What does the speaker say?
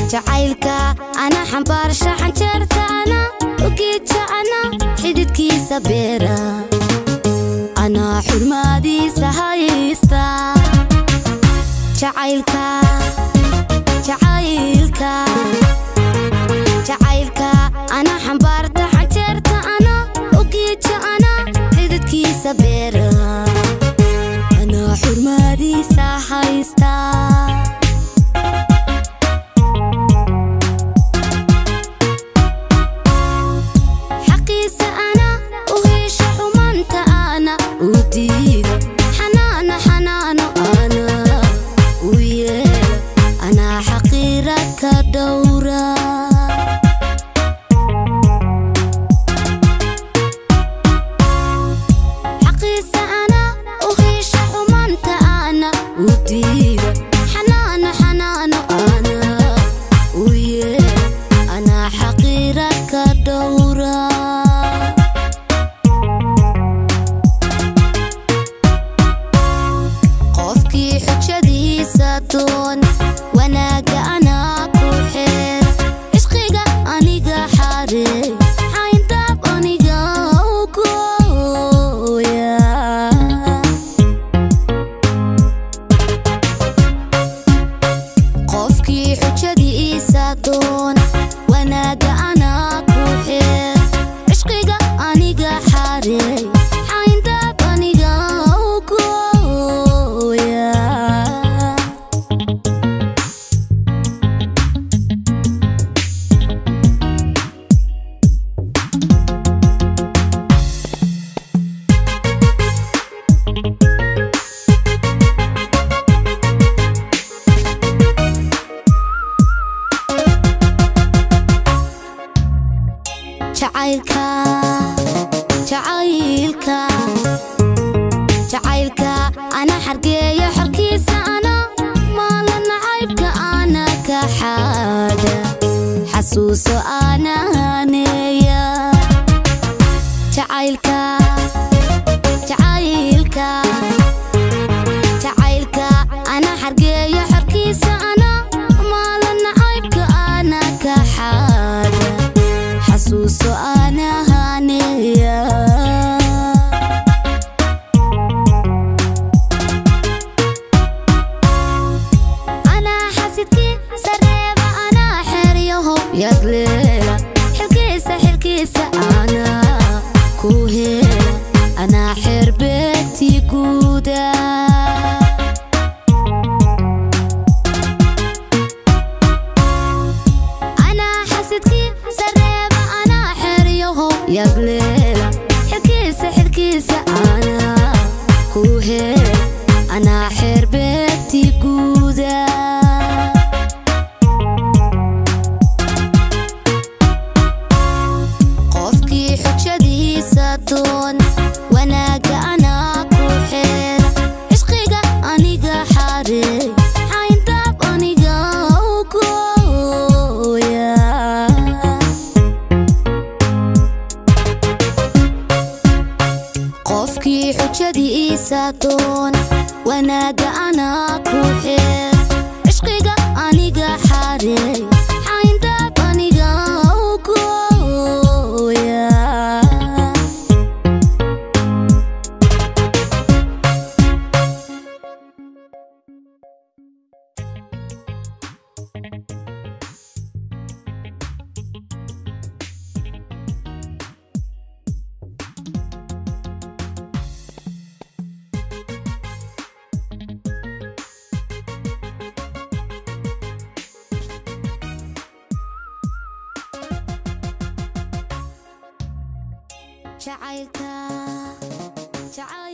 jacaylka ana xambaarsha xanjeerta ana ugeedja ana xididkiisa beera anaa xurmaadiisa haysta jacaylka jacaylka jacaylka ana xambaarta xanjeerta ana ugeedja ana xididkiisa beera anaa xurmaadiisa haysta xaqiisa ana u hesha xumanta ana u diida xanaano xanaano ana u yeela anaa xaqiira ka dhowra xaqiisa ana u hesha xumanta ana u diida xanaano xanaano ana u yeela anaa xaqiira ka dhowra qofkii xujadiisa doon wanaaga anaa ku xeer cishqiga aniga xareey xayndaab aniga u gooya qofkii xujadiisa doon wanaaga anaa ku xeer cishqiga aniga xareey xayndaab aniga u gooya jacaylka jacaylka jacaylka ana xargeeyo xorkiisa ana maala nacaybka ana ka xaada xasuuso ana haneeya jacaylka jacaylka jacaylka ana xargeeyo xorkiisa ana maala nacaybka ana ka xaada xasuuso ana haneeya anaa xasidkii sareeba anaa xeryaho yagleela xilkiisa xilkiisa anaa ku hela anaa xerbeegtii guuda anaa xasidkii sareeba anaa xeryaho yagleela xilkiisa xilkiisa anaa ku hela anaa xerbeegtii guuda qofkii xujadiisa doon wanaaga anaa ku xeera cishqiga aniga xareey xayndaab aniga u gooya qofkii xujadiisa doon wanaaga anaa ku xeer cishqiga aniga xareey xayndaab aniga u gooya jacaylka jacayl